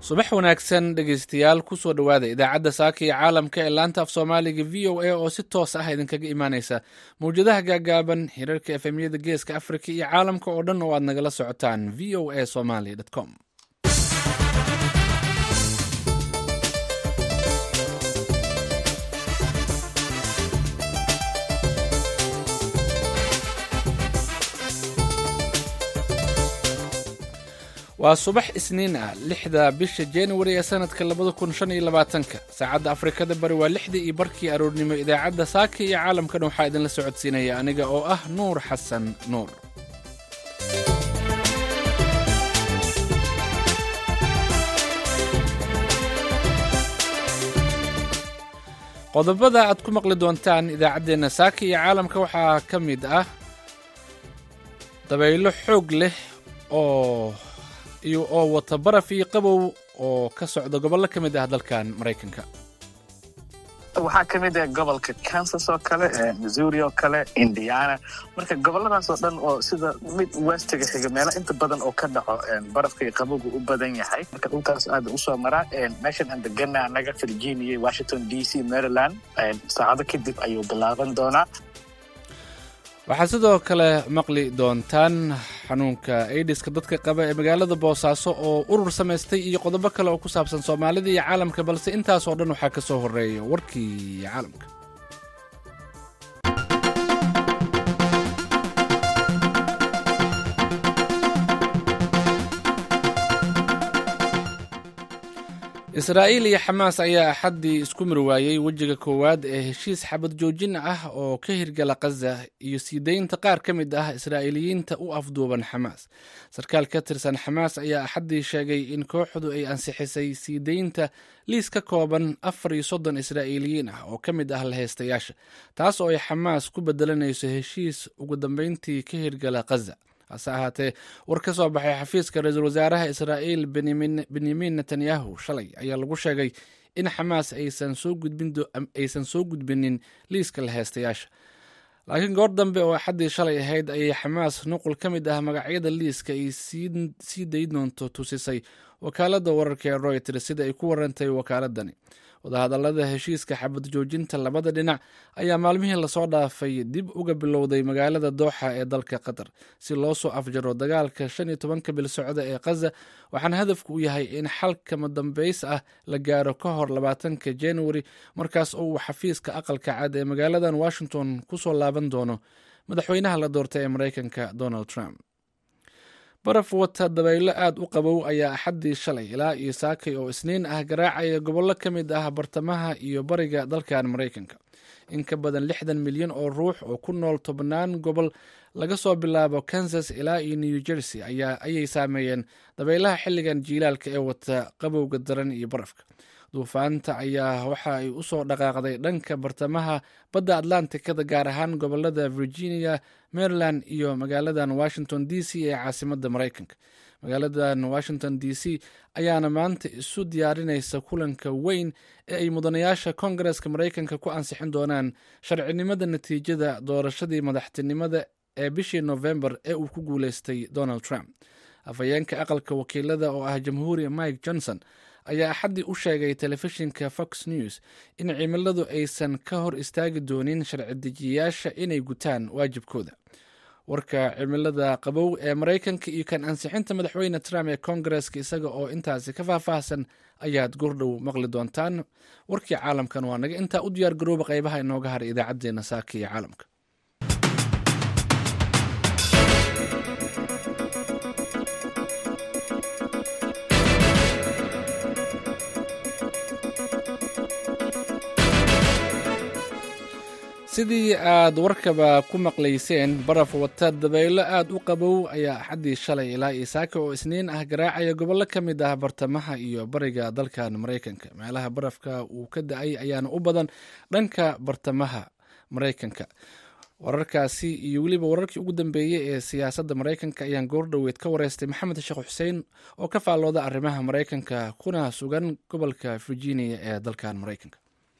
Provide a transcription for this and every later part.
subax wanaagsan dhegaystayaal kusoo dhowaada idaacadda saaka iyo caalamka ee laanta af soomaaliga v o a oo si toos ah idinkaga imaaneysa mawjadaha gaagaaban hirarka efemyada geeska afrika iyo caalamka oo dhan oo aad nagala socotaan v o a somaly com waa subax isniin ah lixda bisha januari ee sanadka labada kun shan iyo labaatanka saacadda afrikada bari waa lixdii iyo barkii aroornimo idaacadda saaka iyo caalamkan waxaa idinla socodsiinaya aniga oo ah nuur xasan nuur qodobada aad ku maqli doontaan idaacaddeenna saaka iyo caalamka waxaa ka mid ah dabaylo xoog leh oo iyo oo wata baraf iyo qabow oo ka socda gobollo ka mid ah dalkan maraykanka waxaa ka mid ah gobolka kansas oo kale missouri oo kale indiana marka goboladaas oo dhan oo sida mid westiga xiga meelo inta badan oo ka dhaco barafka iyo qabowga u badan yahay marka dhulkaas aada usoo maraa meeshan aan degana anaga virginia washington d c maryland saacado kadib ayuu bilaaban doonaa waxaad sidoo kale maqli doontaan xanuunka aidiska dadka qaba ee magaalada boosaaso oo urur samaystay iyo qodobo kale oo ku saabsan soomaalida iyo caalamka balse intaasoo dhan waxaa ka soo horreeya warkii caalamka israa'iil iyo xamaas ayaa axaddii isku mir waayey wejiga koowaad ee heshiis xabad joojin ah oo ka hirgala khaza iyo sii daynta qaar ka mid ah israa'iiliyiinta u afduuban xamaas sarkaal ka tirsan xamaas ayaa axaddii sheegay in kooxdu ay ansixisay sii daynta liis ka kooban afar iyo soddon israa'iiliyiin ah oo ka mid ah laheystayaasha taas oo ay xamaas ku bedelanayso heshiis ugu dambeyntii ka hirgala khaza hase ahaatee war ka soo baxay xafiiska ra-iisul wasaaraha israa'iil benyamin netanyahu shalay ayaa lagu sheegay in xamaas aysan soo gudbinin liiska laheystayaasha laakiin goor dambe oo axaddii shalay ahayd ayay xamaas nuqul ka mid ah magacyada liiska ay sii dayn doonto tusisay wakaaladda wararka ee royters sida ay ku warantay wakaaladani wadahadallada heshiiska xabad joojinta labada dhinac ayaa maalmihii lasoo dhaafay dib uga bilowday magaalada dooxa ee dalka qatar si loo soo afjaro dagaalka shan iyo tobanka bil socda ee khaza waxaana hadafku u yahay in xalkama dambeys ah la gaaro ka hor labaatanka januari markaas oo uu xafiiska aqalka cad ee magaaladan washington kusoo laaban doono madaxweynaha la doortay ee maraykanka donald trump baraf wata dabaylo aad u qabow ayaa axaddii shalay ilaa iyo saakay oo isniin ah garaacaya gobollo ka mid ah bartamaha iyo bariga dalkan maraykanka in ka badan lixdan milyan oo ruux oo ku nool tobnaan gobol laga soo bilaabo kansas ilaa iyo new jersey ayay saameeyeen dabaylaha xilligan jiilaalka ee wata qabowga daran iyo barafka duufaanta ayaa waxa ay usoo dhaqaaqday dhanka bartamaha badda atlantikada gaar ahaan gobolada virginia maryland iyo magaaladan washington d c ee caasimadda maraykanka magaaladan washington d c ayaana maanta isu diyaarinaysa kulanka weyn ee ay mudanayaasha kongareska maraykanka ku ansixin doonaan sharcinimada natiijada doorashadii madaxtinimada ee bishii novembar ee uu ku guuleystay donald trump afhayeenka aqalka wakiilada oo ah jamhuuri mike johnson ayaa axaddii u sheegay telefishinka fox news in cimiladu aysan ka hor istaagi doonin sharci dejiyayaasha inay gutaan waajibkooda warka cimilada qabow ee maraykanka iyo kan ansixinta madaxweyne trump ee kongareska isaga oo intaasi ka faahfaahsan ayaad gordhow maqli doontaan warkii caalamkan waa naga intaa u diyaar garooba qaybaha inooga haray idaacaddeenna saaka iyo caalamka sidii aad warkaba ku maqlayseen baraf wata dabaylo aad u qabow ayaa axaddii shalay ilaa iyo saaka oo isniin ah garaacaya gobollo ka mid ah bartamaha iyo bariga dalkan maraykanka meelaha barafka uu ka da-ay ayaana u badan dhanka bartamaha maraykanka wararkaasi iyo weliba wararkii ugu dambeeyey ee siyaasadda maraykanka ayaan goordhoweed ka wareystay maxamed sheekh xuseen oo ka faallooda arrimaha maraykanka kuna sugan gobolka virginia ee dalkan maraykanka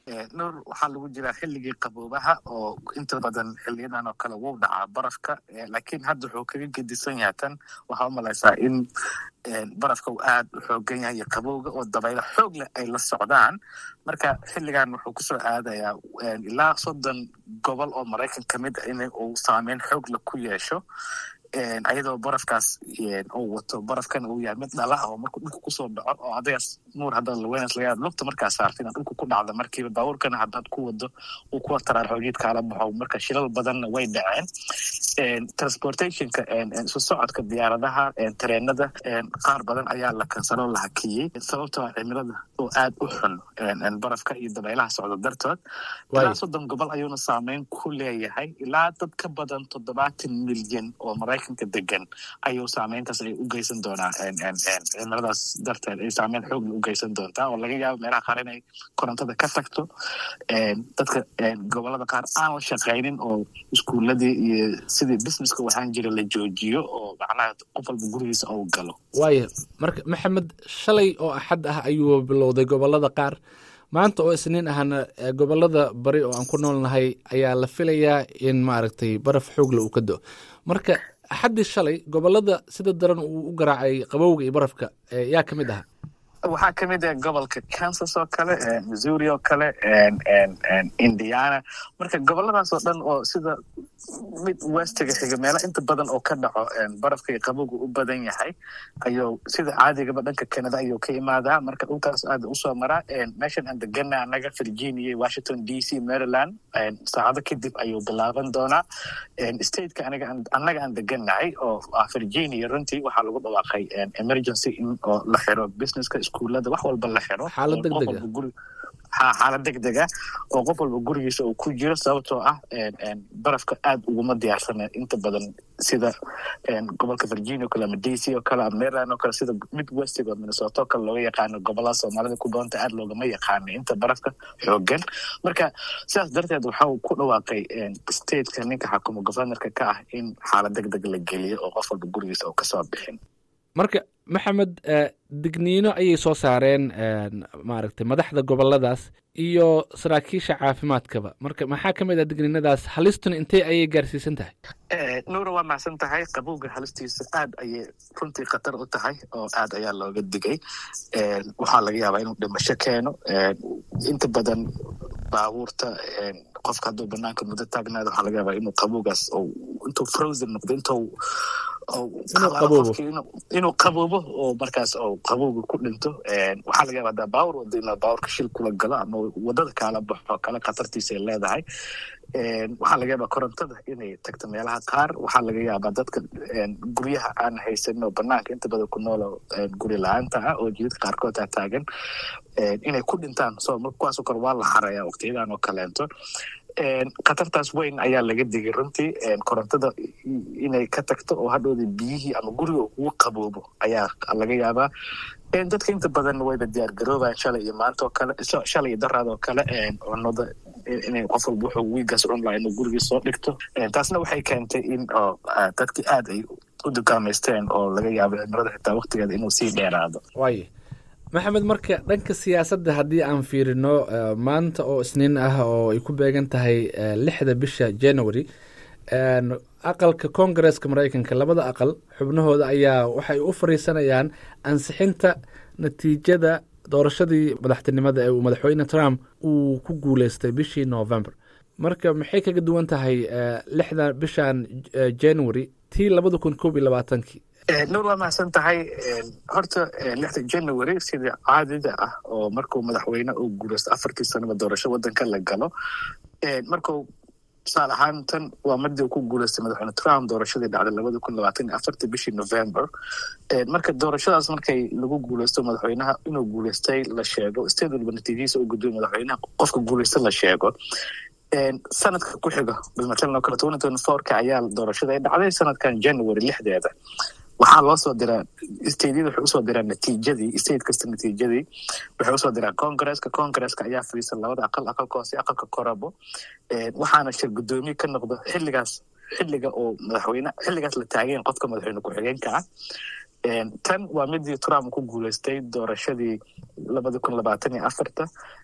nuur waxaa lagu jiraa xilligii qaboobaha oo inta badan xiliyadan oo kale wuu dhacaa barafka laakiin hadda wuxuu kaga gedisan yahay tan waxaa umalaysaa in barafka uu aad u xoogan yahay iyo qabowga oo dabaylo xoog leh ay la socdaan marka xilligan wuxuu kusoo aadayaa ilaa soddon gobol oo maraykan ka mid a in uu saameyn xoog leh ku yeesho ayadoo barafkaas uu wato barafkana uu yahay mid dhala ah oo markuu dhulka kusoo dhaco oo adigaas nuur haddaad lawenas laga lugta markaa saarta inaad dhulka ku dhacda markiiba baabuurkana haddaad ku wado uu kuwa taraar xoojiid kaala baxo marka shilal badanna way dhaceen transportationka isu socodka diyaaradaha tareenada qaar badan ayaa la kansaloo la hakiyey sababtoo cimilada oo aad u xun barafka iyo dabaylaha socda dartood ilaa soddon gobol ayuuna saameyn ku leeyahay ilaa dad ka badan toddobaatan milyan oo maraykanka degan ayuu saameyntaas ay u geysan doonaa cimiladaas darteed ay saameyn xoogla u geysan doontaa oo laga yaabo meelaha qaar inay korontada ka tagto dadka gobolada qaar aan la shaqaynin oo iskuuladii iyo sidii businesska waxaan jira la joojiyo oo macnaha qof walba gurigiisa uu galo waaya marka maxamed shalay oo axad ah ayuu bilowday gobolada qaar maanta oo isniin ahna gobolada bari oo aan ku noolnahay ayaa la filayaa in maaragtay baraf xoogla uu ka do marka axaddii shalay gobolada sida daran uu u garaacay qabowga iyo barafka yaa ka mid aha waxaa ka mid ah gobolka kansas oo kale missouri oo kale indiana marka goboladaas oo dhan oo sida mid westiga xiga meelo inta badan oo ka dhaco barafka iyo qabowga u badan yahay ayuu sida caadigaba dhanka canada ayuu ka imaadaa marka dhulkaas aada usoo maraa meeshan aan degana anaga virginia washington d c maryland saacado kadib ayuu bilaaban doonaa stateka aniga annaga aan deganahay oo ah virginia runtii waxaa lagu dhawaaqay emergency in oo la xiro businesska iskuullada wax walba la xiro xaalad degdega xaalad degdega oo qof walba gurigiisa uu ku jiro sababtoo ah barafka aad uguma diyaarsana inta badan sida gobolka virginia o kale ama d c oo kale ama maryland oo kale sida mid westig oo minnesota oo kale looga yaqaano gobolada soomaalida ku badanta aad loogama yaqaano inta barafka xoogan marka sidaas darteed waxa uu ku dhawaaqay stateka ninka xakumo governorka ka ah in xaalad degdeg la geliyo oo qof walba gurigiisa uu kasoo bixin marka maxamed digniino ayay soo saareen maaragtay madaxda goboladaas iyo saraakiisha caafimaadkaba marka maxaa ka mid ah digniinadaas halistuna intee ayay gaarsiisan tahay nuura waa macsan tahay qabowga halistiisa aad ayay runtii khatar u tahay oo aad ayaa looga digay waxaa laga yaabaa inuu dhimasho keeno inta badan baabuurta qofka hadduu banaanka muddo taagnaada waxaa laga yaabaa inuu qabowgaas intuu frozen noqdo intuu inuu qaboobo oo markaas oo qabowga ku dhinto waxaa laga yaaba hadaa baawur wado inaa baawurka shil kula galo ama wadada kaala baxo kale khatartiisa ay leedahay waxaa laga yaabaa korontada inay tagto meelaha qaar waxaa laga yaabaa dadka guryaha aan haysanin oo banaanka inta badan ku noolo guri la-aanta ah oo jidadka qaarkood aa taagan inay ku dhintaan so kuwaasoo kale waa la xaraya waqtiyadan oo kaleento khatartaas weyn ayaa laga digay runtii korontada inay ka tagto oo hadhowda biyihii ama guriga ugu qaboobo ayaa laga yaabaa dadka inta badan wayba diyaar garoobayan shalay iyo maanta oo kale shalay iyo daraad oo kale cunada inay qof walba wuxuu wiigaas cun laha inuu gurigii soo dhigto taasna waxay keentay in oo dadkii aad ay u dukaamaysteen oo laga yaabo cimilada xitaa waqtigeeda inuu sii dheeraado waaya maxamed marka dhanka siyaasadda haddii aan fiirino maanta oo isniin ah oo ay ku beegan tahay lixda bisha january aqalka koongareeska maraykanka labada aqal xubnahooda ayaa waxay u fariisanayaan ansixinta natiijada doorashadii madaxtinimada ee uu madaxweyne trump uu ku guuleystay bishii november marka maxay kaga duwan tahay lixda bishan january tii labada kun koob iyo labaatankii nuur waa mahadsan tahay horta lixda january sidii caadida ah oo markuu madaxweyne uu guuleysto afartii sanaba doorasho wadanka la galo markuu tusaale ahaan tan waa madii uu ku guuleystay madaxweyne trump doorashadii dhacday labada kun labaatan iyo afartii bishii november marka doorashadaas markay lagu guuleysto madaxweynaha inuu guuleystay la sheego state walba natiijadiisa u gudbiyo madaxweynaha qofka guuleysta la sheego sanadka ku xiga bilmatalan oo kale twenty twenty fourka ayaa doorashada ay dhacday sanadkan january lixdeeda waxaa loo soo diraa stateyada waxay usoo diraan natiijadii state kasta natiijadii waxay usoo diraan congresska congresska ayaa fadhiisan labada aqal aqalka hoose aqalka korabo waxaana shir guddoomiye ka noqdo xilligaas xilliga oo madaxweyne xilligaas la taageen qofka madaxweyne ku-xigeenka ah tan waa midii trump ku guuleystay doorashadii labada kun labaatan iyo afarta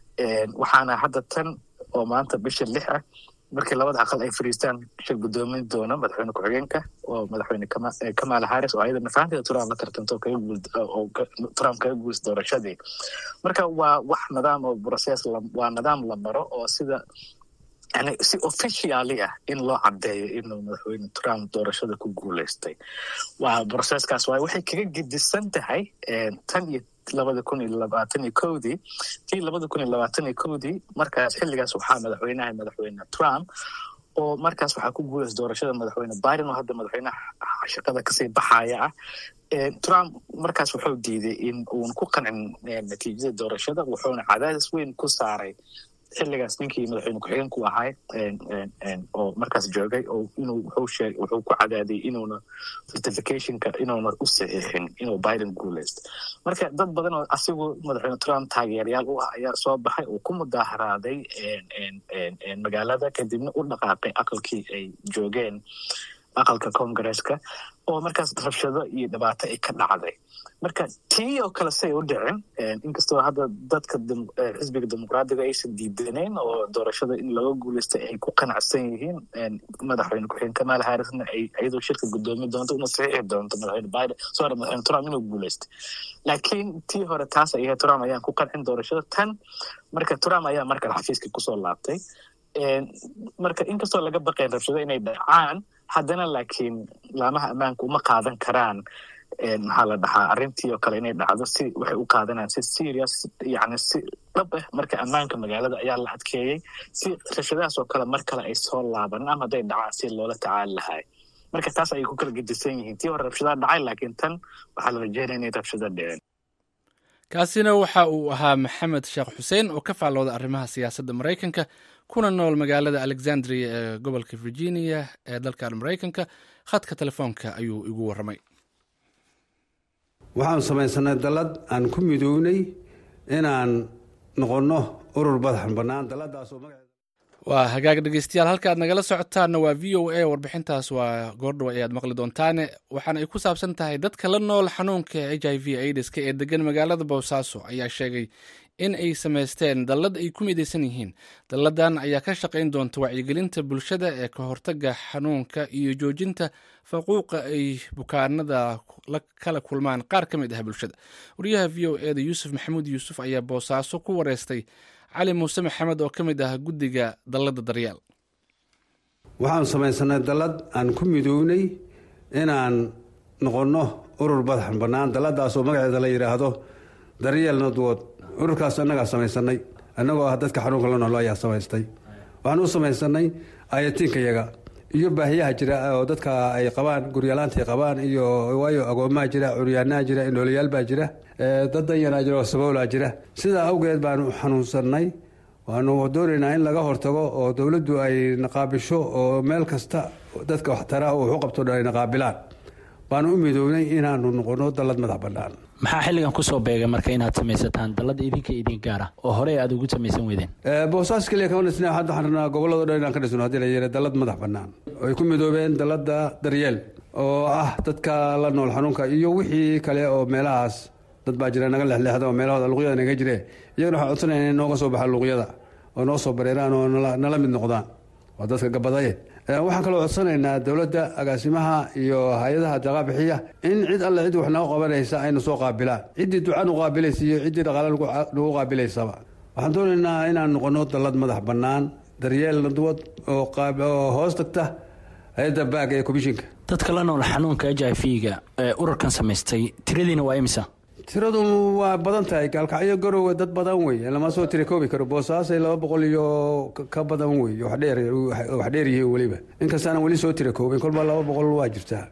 waxaana hadda tan oo maanta bisha lix ah markii labada aqal ay fariistaan shir guddoomin doona madaxweyne ku-xigeenka oo madaxweyne kamala harris oo ayadana fahanteeda trump la tartanto oo trump kaga guulsa doorashadii marka waa wax nidaam oo process waa nidaam la maro oo sida yani si officially ah in loo caddeeyo inuu madaxweyne trump doorashada ku guuleystay waa processkaas waay waxay kaga gedisan tahay tan iyo labada kun iyo labaatan iyo kowdii tii labada kun iyo labaatan iyo kowdii markaas xilligaas waxaa madaxweynaha madaxweyne trump oo markaas waxaa ku guulaysa doorashada madaxweyne biden oo hadda madaxweynaha shaqada kasii baxaya ah trump markaas wuxuu diiday in uun ku qancin natiijada doorashada wuxuuna cadaadis weyn ku saaray xilligaas ninkii madaxweyne ku-xigeenku ahay oo markaas joogay oo inuu wuxuu ku cadaadiyay inuuna certificationka inuuna u saxiixin inuu biden guuleysto marka dad badan oo asigu madaxweyne trump taageerayaal u ah ayaa soo baxay oo ku mudaaharaaday magaalada kadibna u dhaqaaqay aqalkii ay joogeen aqalka congaresska oo markaas rabshado iyo dhibaato ay ka dhacday marka tii oo kale say u dhicin inkastoo hadda dadka xisbiga dimuqraadiga aysan diidaneen oo doorashada in laga guuleystay ay ku qanacsan yihiin madaxweyne ku-xigeen kamala harrisna ay iyadoo shirka guddoomi doonto una saxiixi doonto madaxweyne biden sorry madaxweyne trump inuu guuleystay laakiin tii hore taas ay ahayd trump ayaan ku qancin doorashada tan marka trump ayaa markale xafiiska kusoo laabtay marka inkastoo laga baqayn rabshado inay dhacaan haddana laakiin laamaha ammaanka uma qaadan karaan maxaa la dhahaa arrintii oo kale inay dhacdo si waxay u qaadanayaan si serious yani si dhab ah marka ammaanka magaalada ayaa la adkeeyey si rabshadahaas oo kale mar kale ay soo laaban ama hadday dhacaan si loola tacaali lahay marka taas ayay ku kala gedisan yihiin tii hore rabshadaa dhacay laakiin tan waxaa la rajeynaya inay rabshada dhicin kaasina waxa uu ahaa maxamed sheekh xuseen oo ka faallooda arrimaha siyaasadda maraykanka kuna nool magaalada alexandria ee gobolka virginia ee dalkan maraykanka khadka telefoonka ayuu igu warramay waxaanu samaysanay dallad aan ku midownay inaan noqonno urur badaxan bannaan dalladaasoo magaceeda waa hagaag dhegeystayaal halka aad nagala socotaanna waa v o a warbixintaas waa goordhow ayaad maqli doontaane waxaana ay ku saabsan tahay dadka la nool xanuunka h i v aidiska ee degan magaalada boosaaso ayaa sheegay in ay samaysteen dallad ay ku midaysan yihiin dalladan ayaa ka shaqayn doonta wacyigelinta bulshada ee ka hortaga xanuunka iyo joojinta faquuqa ay bukaanada kala kulmaan qaar ka mid ah bulshada wariyaha v o e da yuusuf maxamuud yuusuf ayaa boosaaso ku wareystay cali muuse maxamed oo ka mid ah guddiga dallada daryeel waxaanu samaysanay dallad aan ku midownay inaan noqonno urur badaxan bannaan dalladaasoo magaceeda la yidhaahdo daryeel nadwood ururkaas annagaa samaysanay annagoo ah dadka xanuunka la noolo ayaa samaystay waxaan u samaysanay ayatiinkayaga iyo baahiyaha jira oo dadka ay qabaan guryalaantaay qabaan iyo waayo agoomaha jira curyaanaha jira inoolayaal baa jira dad danyanaa jira oo saboolaa jira sidaa awgeed baanu xanuunsanay waanu doonaynaa in laga hortago oo dowladdu ay naqaabisho oo meel kasta dadka waxtara oo waxu qabto dhan ay naqaabilaan baanu u midownay inaanu noqono dallad madax bannaan maxaa xilligan kusoo beegay marka inaad samaysataan dallada idinka idin gaara oo horey aad ugu samaysan weydeen boosaas keliya kama dhisna hadda waxaan rabnaa gobolladao dhan inaan ka dhisno haddii la yeera dallad madax bannaan ay ku midoobeen dallada daryeel oo ah dadka la nool xanuunka iyo wixii kale oo meelahaas dad baa jira naga lexleexda oo meelahooda luqyada naga jire iyagana waxaan codsanayna in nooga soo baxaan luqyada oo noo soo bareeraan oo nala mid noqdaan waa dadka gabadaye waxaan kaloo codsanaynaa dowladda agaasimaha iyo hay-adaha daqaabixiya in cid alle cid wax naga qabanaysa aynu soo qaabilaan ciddii duca nu qaabilaysa iyo ciddii dhaqaale nagu qaabilaysaba waxaan doonaynaa inaan noqono dallad madax bannaan daryeel nadwad oo hoos tagta hay-adda baag ee komishinka dadka la nool xanuunka h i v ga ee ururkan samaystay tiradiina waa imisa tiradu waa badan tahay gaalkacyo garowe dad badan wey lama soo tira koobi karo boosaasay laba boqol iyo ka badan wey wax dheer yihiin weliba inkastaanan weli soo tira koobin kolbaa laba boqol waa jirtaa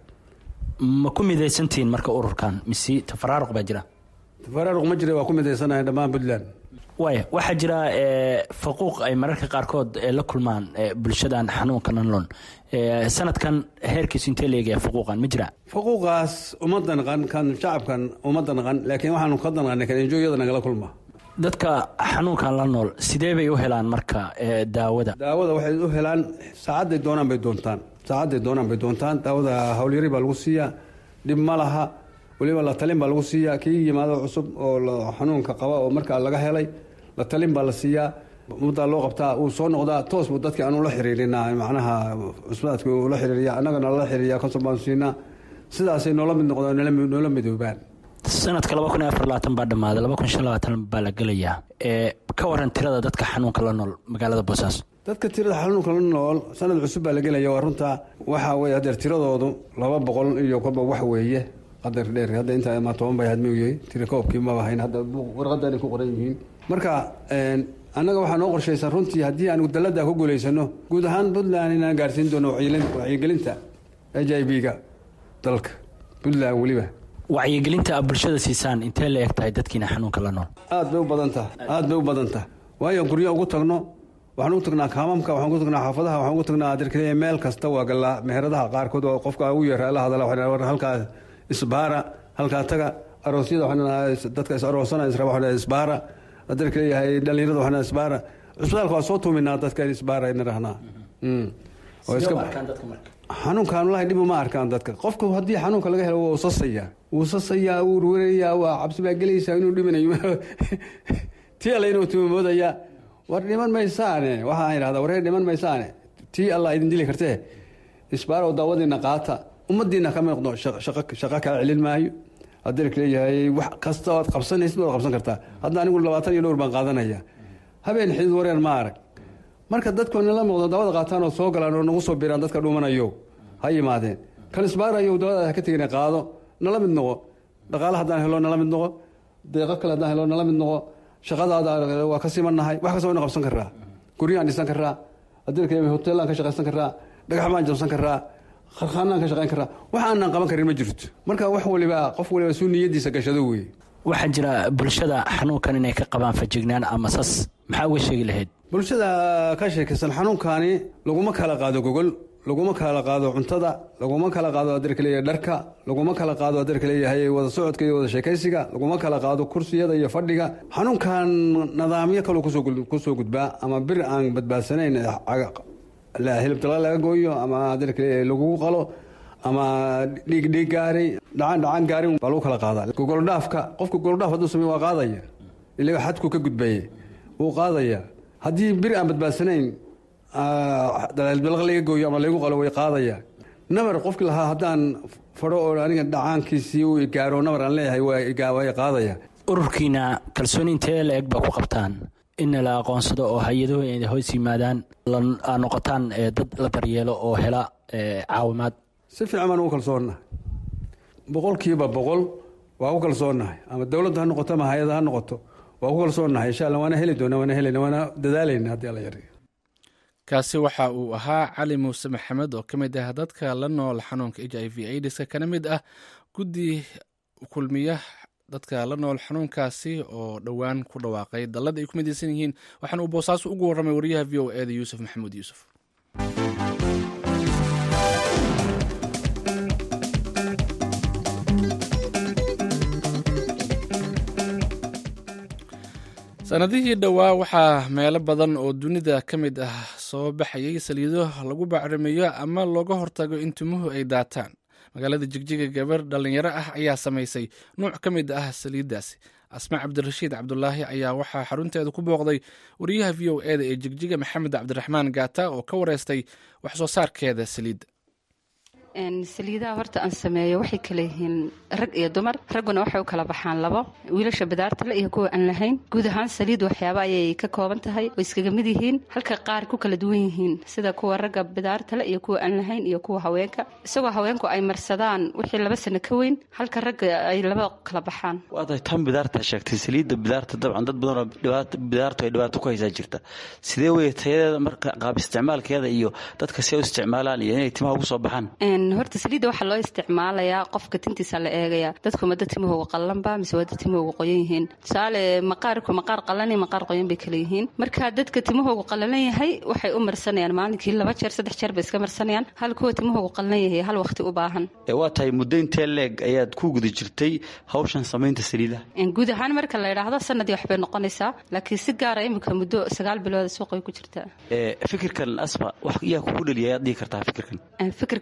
ma ku midaysantihiin marka ururkan mise tafaraaruq baa jira tafaraaruq ma jira waa ku midaysanahay dhammaan puntland waaya waxaa jira faquuq ay mararka qaarkood la kulmaan bulshadan xanuunka nanlon sanadkan heerkiisu intee leegaya faquuqan ma jira faquuqaas uma danqan kan shacabkan uma danqan laakiin waxaanu ka danqanay kan enjooyada nagala kulma dadka xanuunkan la nool sidee bay u helaan marka daawada daawada waxay u helaan saacadday doonaan bay doontaan saacadday doonaan bay doontaan daawada howlyari baa lagu siiyaa dhib ma laha weliba la talin baa lagu siiyaa kii yimaado cusub oo xanuunka qaba oo markaa laga helay la talin baa la siiyaa muddaa loo qabtaa uu soo noqdaa toos buu dadki aanu la xiriirinaa macnaha cusbaadka uu la xiriiriya annagana lala xiriiriya konton baanu siinaa sidaasay noola mid noqdaan noola midoobaan sanadka laba kun iyo afar labaatan baa dhammaaday laba kun shan labaatan baa la gelayaa ee ka waran tirada dadka xanuunka la nool magaalada boosaaso dadka tirada xanuunka la nool sanad cusub baa la gelaya waa runtaa waxaa weye hadeer tiradoodu laba boqol iyo kolba wax weeye qadar dheer hadda intaa ma toban bay had miyey tira koobkii maba hayn hadda warqadanay ku qoran yihiin marka annaga waxaa noo qorshaysan runtii haddii aan dalada ku guulaysano guud ahaan puntland inaan gaarsiin doono wacyigelinta h i b-ga dalka puntland weliba wacyigelinta a bulshada siisaan intee la eg tahay dadkiina xanuunka la nool aad bay u badan taha aad bay u badan taha waayo guryo ugu tagno waxaan ugu tagnaa kaamamka waxaan ugu tagnaa xaafadaha waxaan ugu tagnaa adirkaliya meel kasta waa galaa meheradaha qaarkood oo qofka ugu yeera la hadala waxaan halkaa isbaara halkaa taga aroosyada waxaan dadka is aroosana israba waxaan isbaara adirka leeyahay dhalinyarada waxaan isbaara cusbitaalka waa soo tuuminaa dadka in isbaara ina rahnaa xanuunkaan walahi dhib uma arkaan dadka qofka haddii xanuunka laga helo waa usasaya wuu sasayaa wuu urwarayaa waa cabsi baa gelaysaa inuu dhimanayo tii alla inuu tuumamoodayaa war dhiman maysaane waxaan idhahdaa waree dhiman maysaane tii alla idin dili kartee isbaarow daawadiina qaata ummadiina ka miiqdo shaqo kaa celin maayo haddii leeyahay wax kasta oad qabsanaysid waad qabsan kartaa hadda anigu labaatan iyo dhowr baan qaadanaya habeen xidid wareer ma arag marka dadku nala muuqdo daawada qaataan oo soo galaan oo nagu soo biraan dadka dhumanayo ha yimaadeen kan isbaarayo daawada ha ka tegina qaado nala mid noqo dhaqaale haddaan helo nala mid noqo deeqo kale haddaan helo nala mid noqo shaqadaada waa ka simannahay wax kasta wayna qabsan karaa guryaan dhisan karaa haddii hoteelaan ka shaqaysan karaa dhagax baan jabsan karaa kharkhaanaan ka shaqayn karaa wax aanan qaban karin ma jirto marka wax waliba qof waliba suu niyadiisa gashado weeye waxaa jira bulshada xanuunkan inay ka qabaan fajignaan ama sas maxaa uga sheegi lahayd bulshada ka sheekaysan xanuunkaani laguma kala qaado gogol laguma kala qaado cuntada laguma kala qaado adeerka leeyahay dharka laguma kala qaado adeerka leeyahay wada socodka iyo wada sheekaysiga laguma kala qaado kursiyada iyo fadhiga xanuunkan nidaamyo kaloo kusoo gudbaa ama bir aan badbaadsanayn hilibtala laga gooyo ama adeerka leeyahay lagugu qalo ama dhiig dhiig gaaray dhacaan dhacaan gaarin baa lagu kala qaadaa gogoldhaafka qofka gogoldhaaf hadduu samey waa qaadaya ilaga xadku ka gudbaye wuu qaadaya haddii bir aan badbaadsanayn dalaalbilaq laga gooyo ama laygu qalo way qaadaya nabar qofkii lahaa haddaan fadho oo aniga dhacaankiisii uu gaaro nabar aan leeyahay way qaadaya ururkiina kalsooni intee la eg baa ku qabtaan in la aqoonsado oo hay-aduhu ay hoos yimaadaan aa noqotaan dad la daryeelo oo hela caawimaad si fiican baan ugu kalsoonnahay boqolkiiba boqol waa ku kalsoonnahay ama dowladda ha noqoto ama hay-ada ha noqoto waa ku kalsoonnahay insha alla waana heli doona waana helayna waana dadaalayna haddii alla yariyo kaasi waxa uu ahaa cali muuse maxamed oo ka mid ah dadka la nool xanuunka h i v aids kana mid ah guddi kulmiya dadka la nool xanuunkaasi oo dhowaan ku dhawaaqay dallada ay ku midaysan yihiin waxaana uu boosaaso ugu warramay wariyaha v o eda yuusuf maxamuud yuusuf sanadihii dhowaa waxaa meelo badan oo dunida ka mid ah soo baxayay saliido lagu bacrimiyo ama looga hortago in timuhu ay daataan magaalada jigjiga gabar dhallinyaro ah ayaa samaysay nuuc ka mid ah saliiddaasi asma cabdirashiid cabdulaahi ayaa waxaa xarunteeda ku booqday wariyaha v o eda ee jigjiga maxamed cabdiraxmaan gaata oo ka wareystay wax soo saarkeeda saliidda saliidaha horta aan sameeyo waxay kala yihiin rag iyo dumar ragguna waxay u kala baxaan labo wiilasha bidaartale iyo kuwa aan lahayn guud ahaan saliid waxyaaba ayay ka kooban tahay oo iskaga mid yihiin halka qaar ku kala duwan yihiin sida kuwa ragga bidaartale iyo kuwa aan lahayn iyo kuwa haweenka isagoo haweenku ay marsadaan wixii laba sano ka weyn halka ragga ay laba kala baxaan waatay tan bidaarta sheegtay saliidda bidaarta dabcan dad badanoo bidaartu ay dhibaato ku haysaa jirta sidee weye tayadeeda marka qaab isticmaalkeeda iyo dadka si ay u isticmaalaan iyo inay timaha ugu soo baxaan horta saliidda waxaa loo isticmaalayaa qofka tintiisa la eegaya dadku mada timahooga qallanba mise wada timahooga qoyan yihiin tusaale maqaarku maqaar qallan iyo maqaar qoyan bay kala yihiin marka dadka timahoogu qallalan yahay waxay u marsanayaan maalinkii laba jeer saddex jeer bay iska marsanayaan hal kuwa timahoogu qallan yahay hal waqti u baahan waa tahay muddo intee leeg ayaad ku guda jirtay hawshan samaynta saliidaha guud ahaan marka la idhaahdo sanadii waxbay noqonaysaa laakiin si gaara imika muddo sagaal bilooda suuqay ku jirtaa fikirkan asma wax yaa kugu dhaliya ayaad dhihi kartaa fikirkan fikirkan cidna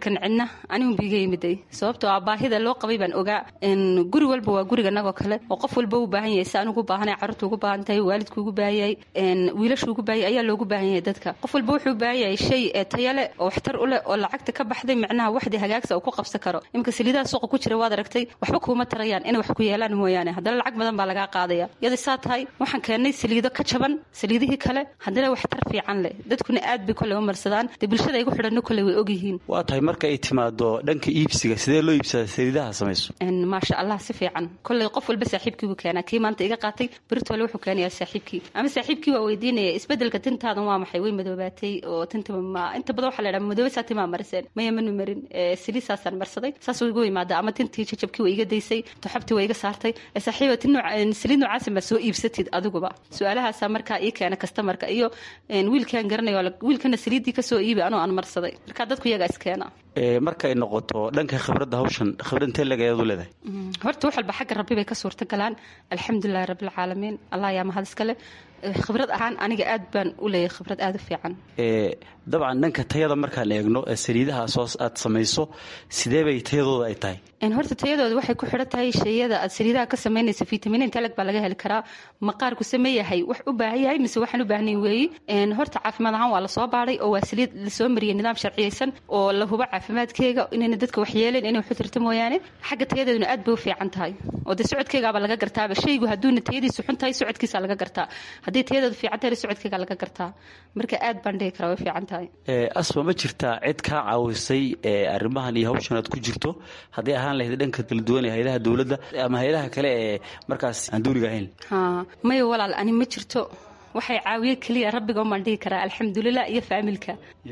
anigun biiga yimiday sababtoo ah baahida loo qabay baan ogaa guri walba waa guriga nagoo kale oo qof walba u baahan yahay si anugu baahanay carruurta ugu baahan tahay waalidku ugu baahan yahay wiilashu ugu baahan yahay ayaa loogu baahan yahay dadka qof walba wuxuu u baahan yahay shay taya leh oo waxtar u leh oo lacagta ka baxday macnaha waxdii hagaagsa uu ku qabsan karo iminka saliidaha suuqa ku jira waad aragtay waxba kuuma tarayaan inay wax ku yeelaan mooyaane haddana lacag badan baa lagaa qaadaya iyada saa tahay waxaan keennay saliido ka jaban saliidihii kale haddana waxtar fiican leh dadkuna aad bay kole u marsadaan dee bulshada igu xidhanno kole way ogyihiin waa tahay marka ay timaado dhanka iibsiga sidee loo iibsadaa saliidaha samayso maasha allah si fiican kolley qof walba saaxiibkii buu keenaa kii maanta iga qaatay beritole wuxuu keenayaa saaxiibkii ama saaxiibkii waa weydiinaya isbedelka tintaadan waa maxay way madoobaatay oo tinta ma inta badan waxaa la dhaha madoobaysaa timaa mariseen maya manu marin saliisaasaan marsaday saas igu yimaada ama tintii jajabkii waa iga daysay toxobtii waa iga saartay saaxiiba tin saliid noocaasi ma soo iibsatid adiguba su-aalahaasaa markaa ii keena kastamarka iyo wiilkaan garanayo wiilkana saliiddii kasoo iibi anoo aan marsaday markaa dadku iyagaa iskeena marka ay noqoto dhanka khibradda hawshan khibrad intee leg ayaad u leedahay horta wax walba xagga rabbi bay ka suurta galaan alxamdulilahi rabbilcaalamiin allah ayaa mahad iskale khibrad ahaan aniga aad baan u leeyahay khibrad aada u fiican dabcan dhanka tayada markaan eegno saliidaha soo aad samayso sidee bay tayadooda ay tahay horta tayadooda waxay ku xidhan tahay shayada aad saliidaha ka samaynaysa fitamiin talag baa laga heli karaa maqaarku sameeyahay wax u baahan yahay mise waxaan u baahnayn weeyi horta caafimaad ahaan waa lasoo baadhay oo waa saliid lasoo mariyay nidaam sharciyeysan oo la hubo caafimaadkeega inayna dadka waxyeeleen inay waxu tirta mooyaane xagga tayadeeduna aad bay u fiican tahay oo dee socodkeegaaba laga gartaaba shaygu hadduuna tayadiisu xun tahay socodkiisa laga gartaa haddii tayadeedu fiican tahay socodkeega laga gartaa marka aad baan dhihi karaa way fiican tahay asma ma jirtaa cid kaa caawisay arrimahan iyo hawshan aad ku jirto hadday ahaan lahayd dhanka kala duwan ee hayadaha dowladda ama hayadaha kale ee markaas aan duuriga ahayn ha maya walaal ani ma jirto waxay caawiye keliya rabbiga umaan dhihi karaa alxamdulilah iyo faamilka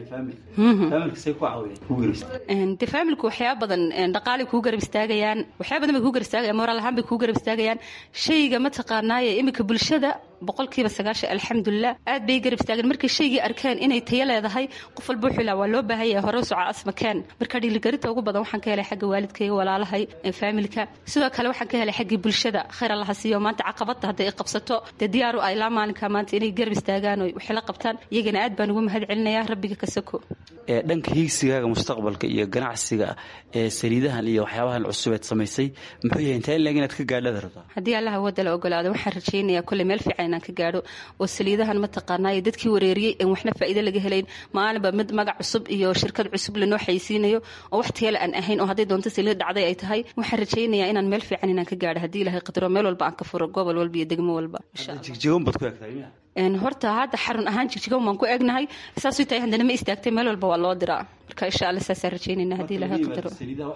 de faamilku waxyaaba badan dhaqaalay kuu garab istaagayaan waxyaaba badan bay kuu garab istaagayaan moraal ahaan bay kuu garab istaagayaan shayga mataqaanaaye iminka bulshada boqolkiiba sagaashan alxamdulilah aad bay garab istaageen markay shaygii arkeen inay tayo leedahay qof walba wuxuu ilaa waa loo baahan yahay hore soca asma keen marka dhiiligarinta ugu badan waxaan ka helay xagga waalidkayga walaalahay faamilka sidoo kale waxaan ka helay xaggii bulshada khayr allaha siiyo maanta caqabada hadday qabsato dee diyaaru ah ilaa maalinka maanta inay garab istaagaan oo waxay la qabtaan iyagana aad baan ugu mahad celinayaa rabbiga ka soko dhanka hiigsigaaga mustaqbalka iyo ganacsiga ee saliidahan iyo waxyaabahan cusubeed samaysay muxuu yahay intaa in leg inaad ka gaadhada rabtaa haddii allaha wadda la ogolaado waxaan rajaynayaa kolley meel fiican inaan ka gaadho oo saliidahan mataqaanaayo dadkii wareeriyey en waxna faa'iido laga helayn maalinba mid magac cusub iyo shirkad cusub lanoo xaysiinayo oo wax tayale aan ahayn oo hadday doonto saliid dhacday ay tahay waxaan rajaynayaa inaan meel fiican inaan ka gaadho haddii ilahay qadaro meel walba aan ka furo gobol walba iyo degmo walba jigjigoon baad ku egtahay horta hadda xarun ahaan jigjigan waan ku egnahay saasuu tahay haddana ma istaagtay meel walba waa loo diraa marka insha alla saasaan rajaynayna haddii ilahay qadaro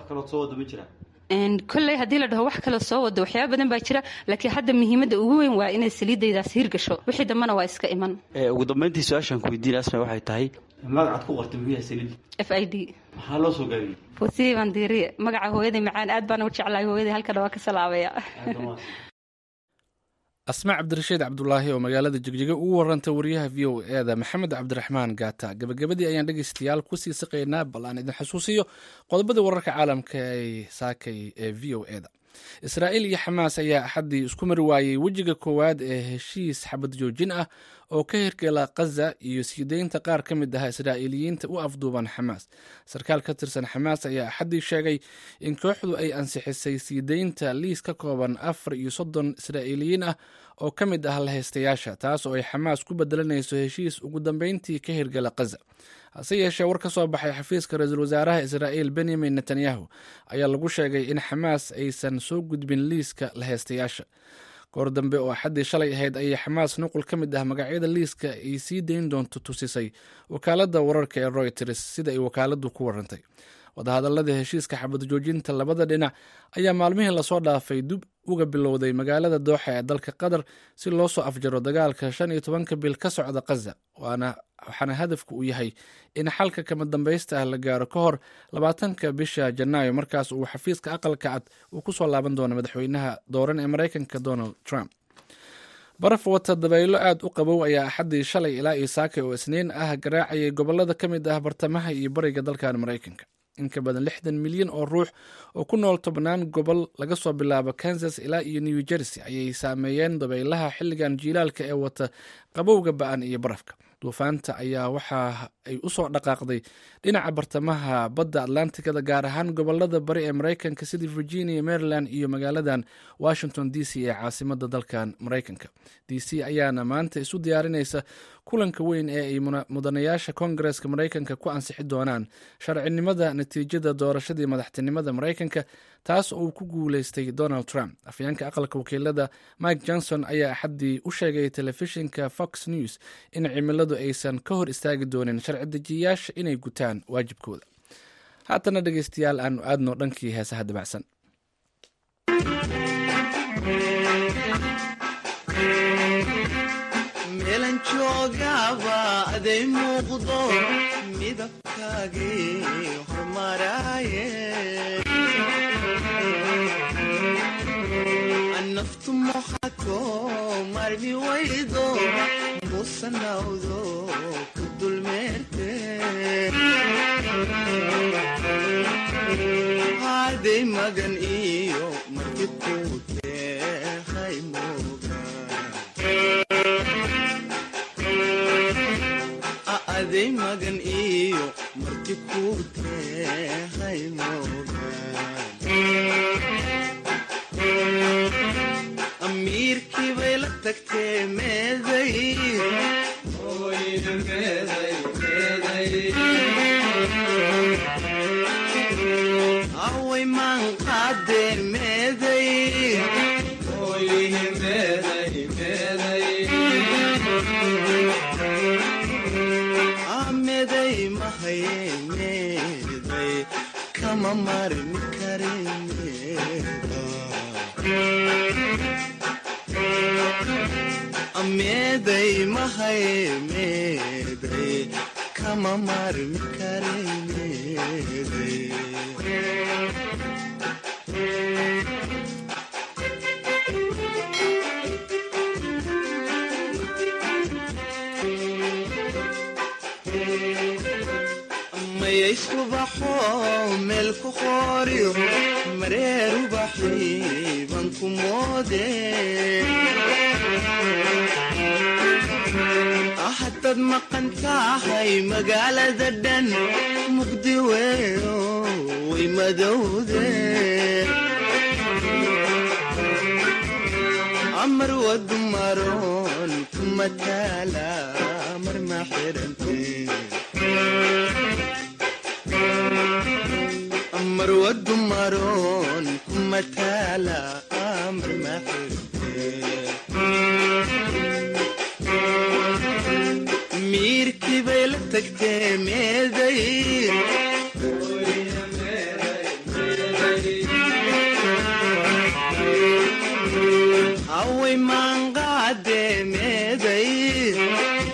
kolley haddii la dhaho wax kale soo wado waxyaaba badan baa jira laakiin hadda muhiimadda ugu weyn waa inay saliidaydaas hirgasho wixii dambana waa iska iman ugu dambeyntii su-aashaan ku weydiin asma waxay tahay magacaad ku qortay muxuu yahay saliid f i d maxaa loo soo gaabiyey wasiiri baan diiriye magaca hooyaday macaan aad baana u jeclahay hooyaday halkana waa ka salaabaya asmaa cabdirashiid cabdulaahi oo magaalada jigjiga ugu warantay wariyaha v o eda maxamed cabdiraxmaan gaata gabagabadii ayaan dhegeystayaal kusii siqaynaa bal aan idin xusuusiyo qodobadii wararka caalamka ay saakay ee v o eda israa'iil iyo xamaas ayaa axaddii isku mari waayey wejiga koowaad ee heshiis xabad joojin ah oo ka hirgela khaza iyo sii deynta qaar ka mid ah israa'iiliyiinta u afduuban xamaas sarkaal ka tirsan xamaas ayaa axaddii sheegay in kooxdu ay ansixisay sii deynta liis ka kooban afar iyo soddon israa'iiliyiin ah oo ka mid ah lahaystayaasha taas oo ay xamaas ku bedelanayso heshiis ugu dambeyntii ka hirgala khaza hase yeeshee war ka soo baxay xafiiska ra-iisul wasaaraha israa'iil benyamin netanyahu ayaa lagu sheegay in xamaas aysan soo gudbin liiska lahaystayaasha goor dambe oo axaddii shalay ahayd ayay xamaas nuqul ka mid ah magacyada liiska ay sii dayn doonto tusisay wakaaladda wararka ee royters sida ay wakaaladdu ku warantay wadahadallada heshiiska xabad joojinta labada dhinac ayaa maalmihii lasoo dhaafay dib uga bilowday magaalada dooxa ee dalka qatar si loo soo afjaro dagaalka shan iyo tobanka bil ka socda khaza waxaana hadafku uu yahay in xalka kama dambaysta ah la gaaro ka hor labaatanka bisha janaayo markaas uu xafiiska aqalka cad uu ku soo laaban doono madaxweynaha dooran ee maraykanka donald trump baraf wata dabaylo aad u qabow ayaa axaddii shalay ilaa iyo saakay oo isniin ah garaacayay gobolada ka mid ah bartamaha iyo bariga dalkan maraykanka in ka badan lixdan milyan oo ruux oo ku nool tobnaan gobol laga soo bilaabo kansas ilaa iyo new jersey ayay saameeyeen dabaylaha xilligan jiilaalka ee wata qabowga ba-an iyo barafka duufaanta ayaa waxaa ay usoo dhaqaaqday dhinaca bartamaha badda atlanticada gaar ahaan gobolada bari ee maraykanka sida virginia maryland iyo magaaladan washington d c ee caasimada dalkan maraykanka d c ayaana maanta isu diyaarinaysa kulanka weyn ee ay mudanayaasha koongareska maraykanka ku ansixi doonaan sharcinimada natiijada doorashadii madaxtinimada maraykanka taas oo uu ku guuleystay donald trump afyeenka aqalka wakiilada mike johnson ayaa axaddii u sheegay telefishinka fox news in cimiladu aysan ka hor istaagi doonin sharci dejiyayaasha inay gutaan waajibkooda haatana dhegeystayaal aanu aadno dhankii heesaha dabacsan meelan joogaba aday muuqdo midabkaagii hormaraaye naftu moxato marmi waydo musanawdo ku dulmeerte haday magan iyo marti kuutehay mooga aday magan iyo marti kuutehay mooga amiirkii bay la tagtee meeday away maan qaadee meeday meeday mahaye meeday kama marmi kare meeda meeday mahaye meeday kama marmi kare meeday mayaysku baxo meel ku qooriyo mareer ubaxii ban ku moode hadaad maqan tahay magaalada dhan mugdi weyo way madowde amar wadu maroon kuma taala mar ma xirante amar wadu maroon kuma taala amar ma xirante miirkii bay la tagtee meeday haway maanqaadee meeday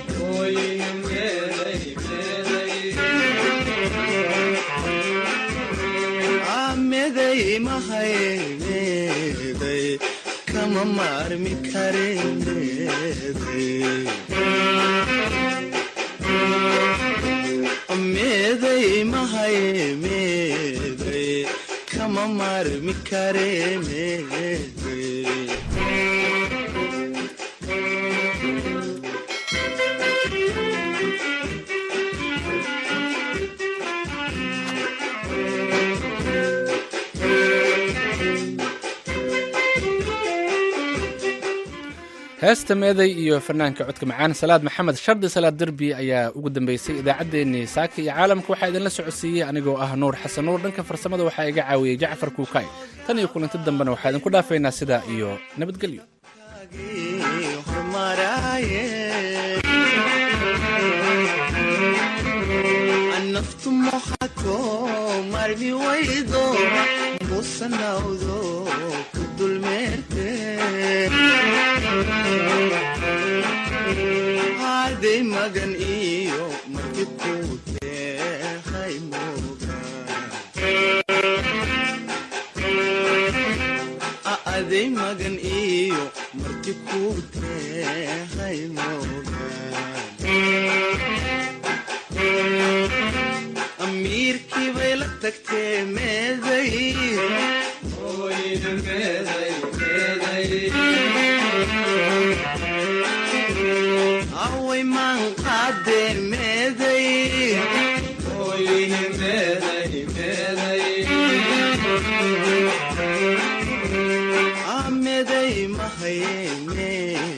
meeday mahay meeday kama maarmi kare meeday meeday mahay meeday kama maarmi kare meeday heesta meeday iyo fanaanka codka macaan salaad maxamed shardi salaad derbi ayaa ugu dambeysay idaacaddeenii saaka iyo caalamka waxaa idinla socodsiiyey anigoo ah nuur xasan nuur dhanka farsamada waxaa iga caawiyey jacfar kuukay tan iyo kulanti dambena waxaa idinku dhaafaynaa sidaa iyo nabadgelyo naftu moxato marmi waydo musanawdo ku dulmeerte haday magan iyo marti kuutehay mooga aday magan iyo marti kuutehay mooga amiirkii bay la tagtee meeday away